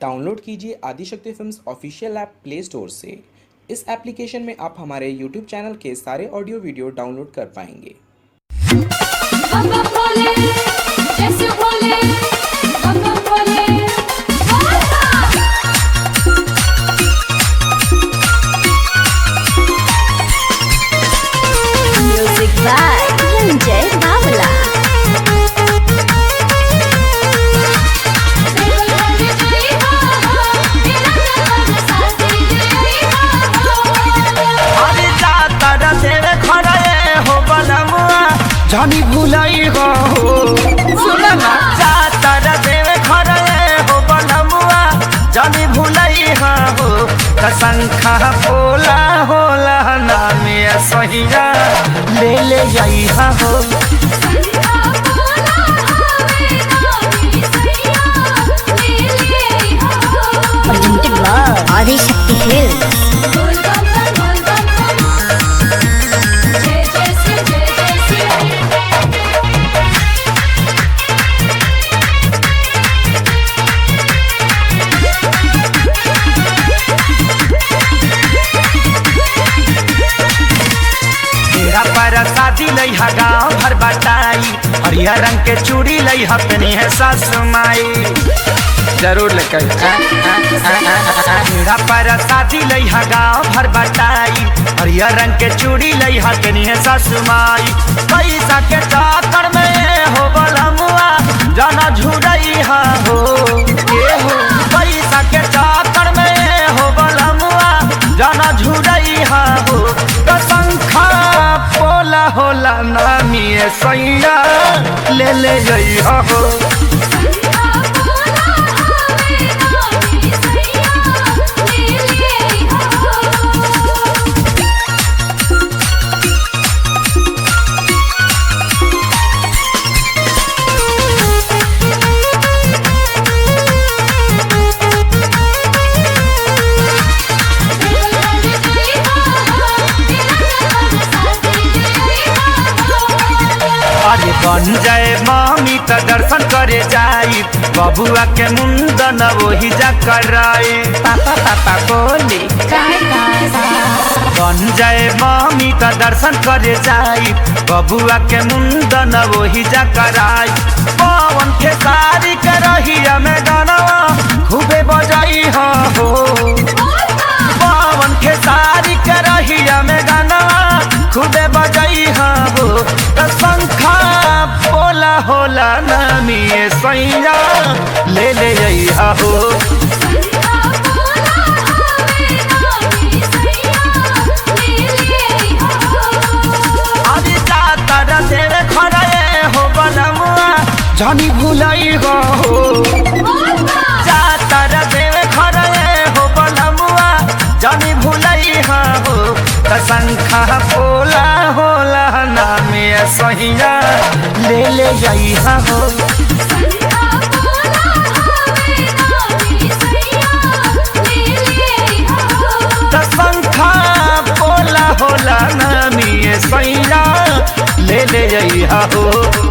Download कीजिए Adishakti films official app play store से इस एप्लीकेशन में आप हमारे यूट्यूब चैनल के सारे ऑडियो वीडियो डाउनलोड कर पाएंगे बम बम भोले जैसे भोले बम बम भोले बोलता Music by Ranjay Bawla. देवल वाले जय हो मेरा जन्म साथी जय हो अरे जातर तेरे खड़े हो बलमुआ जानी भुलाई हो सुना ना जातर तेरे खड़े हो बलमुआ जानी भुलाई हो कसंखा बोला होला नामे सहिया ले ले जाई हो संधा बोला हवे नामी सैया ले हो Presented by Adi Shakti Films. बोल बम बम बोल बम बम जय जय श्री जय जय श्री तेरा पर शादी लई हा गाँव भर बटाई हरियर रंग के चूड़ी लई हा तनी है सासु माई जरूर लेकर तेरा पर शादी लई हा गाँव भर बटाई हरियर रंग के चूड़ी लई हा तनी है सासु माई पैसा के चाकर में हो बलमुआ जाना झुरई हा हो ये हो पैसा के चाकर में हो बलमुआ जाना झुरई हा हो कसंखा पोला होला नामी सैया ले ले जई हो संधा बोला हवे नामी सैया ले हो देवल वाले जय हो मेरा जन्म साथी जय हो अरे बन जाए मामी त दर्शन करे जाई बबुआ के मुंडन वही जा कराई पापा पापा बोली बन जाए मामी त दर्शन करे जाई बबुआ के मुंडन वही जा कराई पवन के सारी के रहिया में गानवा खूबे बजाई हो पवन के सारी के रहिया में गानवा खूबे बजाई हो त शंखा बोला होला नामी सैया ले ले जई हो संधा बोला हवे नामी सैया ले हो अभी जातर तेरे खड़े हो बनमुआ जानी भुलाई हो जातर तेरे खड़े हो बनमुआ जानी भुलाई हो कसंखा बोला होला नामे सहिया ले ले जाई हो संधा बोला हवे नामी सैया ले हो कसंखा बोला होला नामी सैया ले ले जाई हो